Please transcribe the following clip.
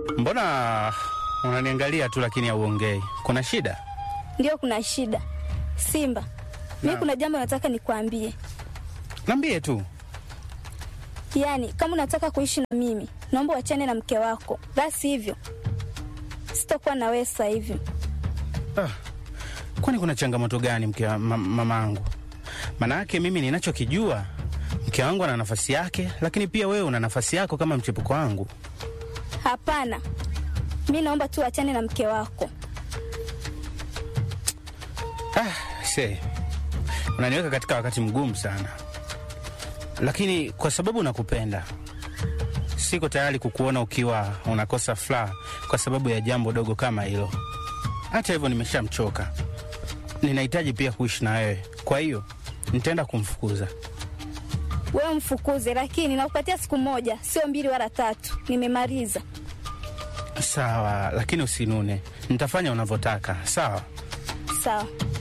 Mbona unaniangalia tu lakini hauongei? Kuna shida? Ndio, kuna shida Simba. Mi Naam. kuna jambo nataka nikwambie. Niambie tu. Yaani, kama unataka kuishi na mimi, naomba uachane na mke wako, basi hivyo sitakuwa na wewe sasa hivi. Ah, kwani kuna changamoto gani mke wa ma, mamangu? Maanake mimi ninachokijua mke wangu ana nafasi yake, lakini pia wewe una nafasi yako kama mchepuko wangu. Hapana, mi naomba tu uachane na mke wako. Ah, se unaniweka katika wakati mgumu sana, lakini kwa sababu nakupenda, siko tayari kukuona ukiwa unakosa furaha kwa sababu ya jambo dogo kama hilo. Hata hivyo, nimeshamchoka, ninahitaji pia kuishi na wewe, kwa hiyo nitaenda kumfukuza. Wewe mfukuze, lakini nakupatia siku moja, sio mbili wala tatu. Nimemaliza. Sawa, lakini usinune, nitafanya unavyotaka. Sawa. Sawa.